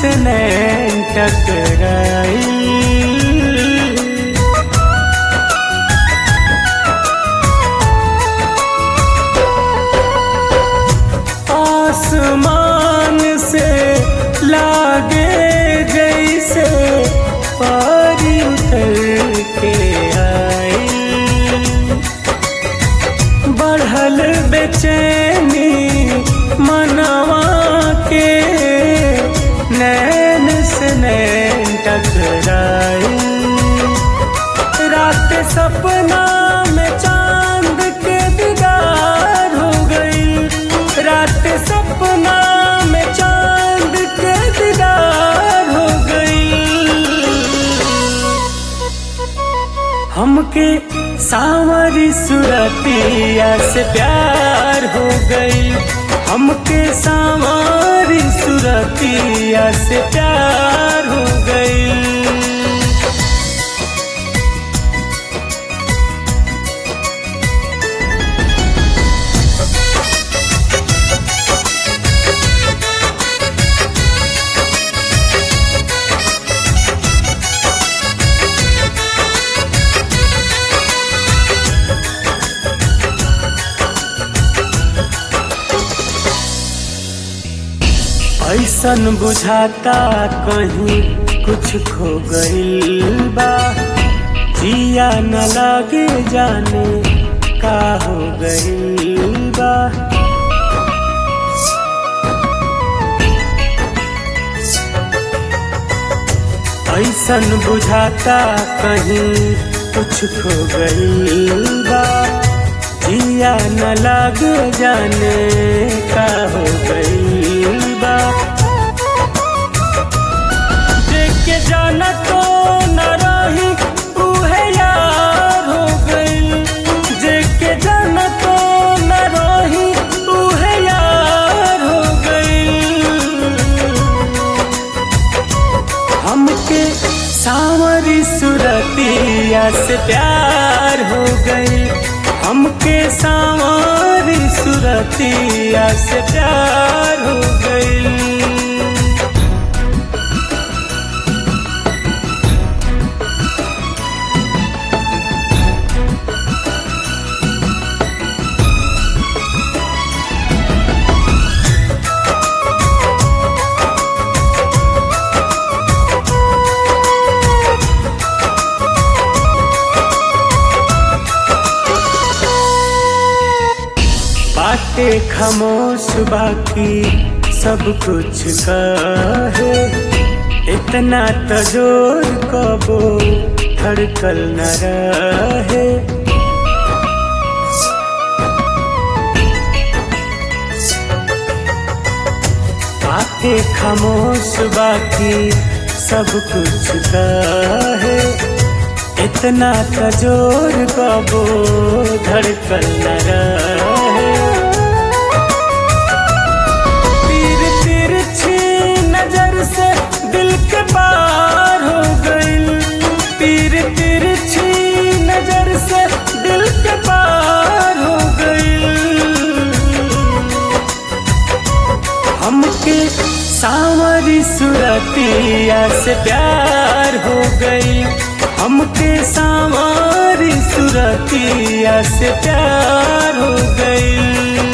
से नैन टकराई आसमान से लागे जैसे पारी उतर के आई बढ़ल बेचैनी मनवा के नैन से नैन टकराई रात सपना में चांद के दीदार हो गई रात सपना में चांद के दीदार हो गई हमके सावरी सुरतिया से प्यार हो गई हमके सावरी सुरतिया से प्यार हो गई ऐसन बुझाता कहीं कुछ खो गइल बा जिया न लागे जाने का हो गइल बा ऐसन बुझाता कहीं कुछ खो गइल बा जिया न लागे जाने का हो गइल बा देखे जाना तो न रही उहे यार हो गइल देखे जाना तो न रही उहे यार हो गइल हमके सावरी सुरतिया से प्यार हो गई हमके सावरी सुरतिया से प्यार हो गई बाटे खामोश बाकी सब कुछ कहे इतना तो जोर कबो धड़कल न रहे बाटे खामोश बाकी सब कुछ कहे इतना तो जोर कबो धड़कल न रहे तीर तिरछी नजर से दिल के पार हो गई तीर तिरछी नजर से दिल के पार हो गई हमके सावरी सुरतिया से प्यार हो गई हमके सावरी सुरतिया से प्यार हो गई